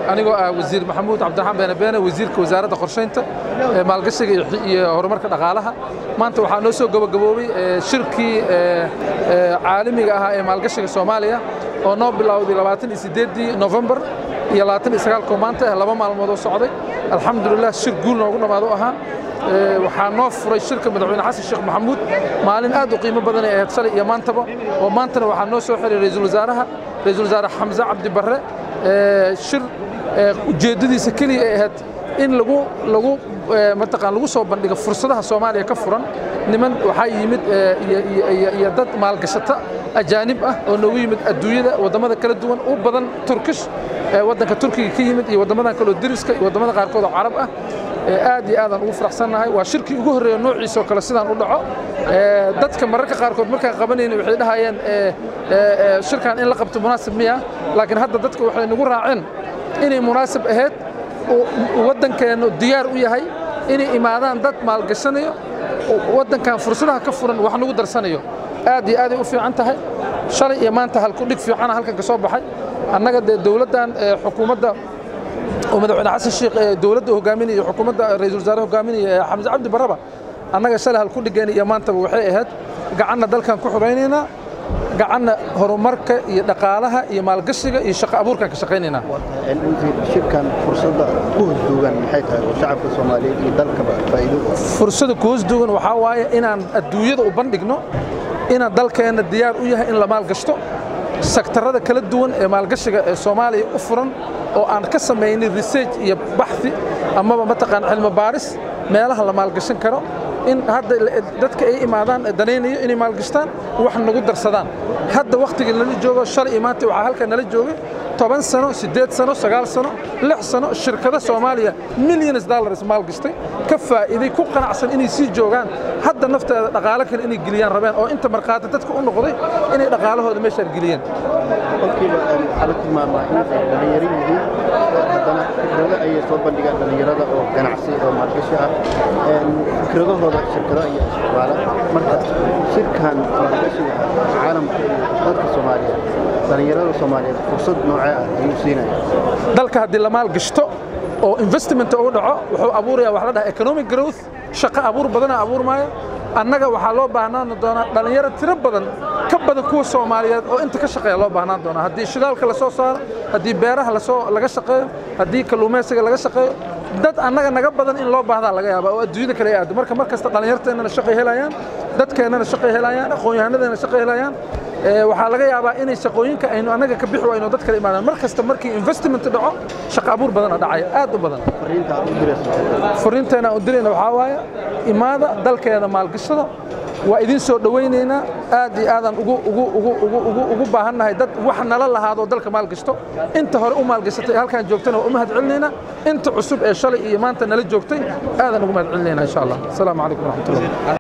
anigoo ah wasiir maxamuud cabdiraxmaan beene beene wasiirka wasaaradda qorshaynta maalgashiga iyo horumarka dhaqaalaha maanta waxaa noo soo gabagaboobay shirkii caalamiga ahaa ee maalgashiga soomaaliya oo noo bilowday labaatan iyo sideeddii novembar iyo labaatan iyo sagaalkoo maanta ah laba maalmood oo socday alxamdulilah shir guul noogu dhammaado ahaa waxaa noo furay shirka madaxweyne xasan sheekh maxamuud maalin aad u qiimo badan ay ahayd shalay iyo maantaba oo maantana waxaa noo soo xiray ra'iisul wasaaraha ra'iisul wasaare xamse cabdi barre shir ujeeddadiisa keliya ay ahayd in lagu lagu mataqaan lagu soo bandhigo fursadaha soomaaliya ka furan niman waxaa yimid iyo dad maalgashata ajaanib ah oo noogu yimid adduunyada waddamada kala duwan u badan turkish waddanka turkiga ka yimid iyo waddamadan kaloo deriska iyo waddamada qaarkood oo carab ah aad iyo aadaan ugu faraxsannahay waa shirkii ugu horreeya noociisoo kale sidaan u dhaco dadka mararka qaarkood markaan qabanayna waxay dhahayeen shirkan in la qabto munaasib miya laakiin hadda dadka waxay nagu raaceen inay munaasib ahayd waddankeennu diyaar u yahay inay imaadaan dad maalgashanayo waddankan fursadaha ka furan wax nagu darsanayo aad iyo aaday u fiican tahay shalay iyo maanta halku dhig fiicana halkan ka soo baxay annaga dee dowladdan xukuumadda oo madaxweyne xasan sheekh ee dowladda hogaaminaya xukuumadda ra'iisul wasaare hogaaminaya xamse cabdi barraba annaga shalay halku dhigeen iyo maantaba waxay ahayd gacanna dalkan ku xuraynaynaa gacanna horumarka iyo dhaqaalaha iyo maalgashiga iyo shaqo abuurkan ka shaqaynaynaa shirkan fursadda ku hosduugan maxay tahay oo shacabka soomaaliyeed iyo dalkaba faa'iido fursada ku hosduugan waxaa waaye inaan adduunyada u bandhigno inaan dalkeenna diyaar u yahay in la maalgashto sektarada kala duwan ee maalgashiga ee soomaaliya u furan oo aan ka samaynay research iyo baxthi amaba mataqaan cilmi baaris meelaha la maalgashan karo in hadda dadka ay imaadaan danaynayo inay maalgashtaan wax nagu darsadaan hadda wakhtigii nala joogo shalay iyo maanta waxaa halkan nala joogay toban sano siddeed sano sagaal sano lix sano shirkada soomaaliya millions dollars maalgashtay ka faa'iiday ku qanacsan inay sii joogaan hadda nafteeda dhaqaalo kale inay geliyaan rabeen oo inta markhaati dadka u noqday inay dhaqaalahooda meeshaan geliyeen qolkiiba waxaa la tilmaamaa in ay dhallinyaro yihiin haddana fikrado ayay soo bandhigaan dhallinyarada oo ganacsi oo maalgashi ah fikradahooda shirkado iyo isticmaala marka shirkan maalgashiga caalamka iyo dadka soomaaliyeed dhallinyarada soomaaliyeed fursad noocee ah ayuu siinaya dalka haddii la maalgashto oo investment ugu dhaco wuxuu abuurayaa wax la dhaha economic growth shaqo abuur badana abuurmaayo annaga waxaa loo baahnaan doonaa dhallinyaro tiro badan ka badan kuwa soomaaliyeed oo inta ka shaqeeya loo baahnaan doonaa haddii shidaalka la soo saaro haddii beeraha lasoo laga shaqeeyo haddii kalluumaysiga laga shaqeeyo dad annaga naga badan in loo baahdaa laga yaaba oo adduunyada kale aado marka mar kasta dhallinyarteennana shaqay helayaan dadkeennana shaqay helayaan aqoon-yahanadeenna shaqay helayaan waxaa laga yaabaa inay shaqooyinka aynu annaga ka bixi wayno dad kale imaadaan mar kasta markii investment dhaco shaqo abuur badana dhacaya aad u badan fariinteena u dirayna waxaa waaye imaada dalkeeda maalgashada waa idin soo dhowaynaynaa aad iyo aadaan ugu ugu ugu ugu ugu ugu baahannahay dad wax nala lahaadoo dalka maalgashto inta hore u maalgashatay halkaan joogtana waa u mahad celinaynaa inta cusub ee shalay iyo maanta nala joogtay aadaan ugu mahad celinaynaa insha allah asalaamu calaykum waraxmatullah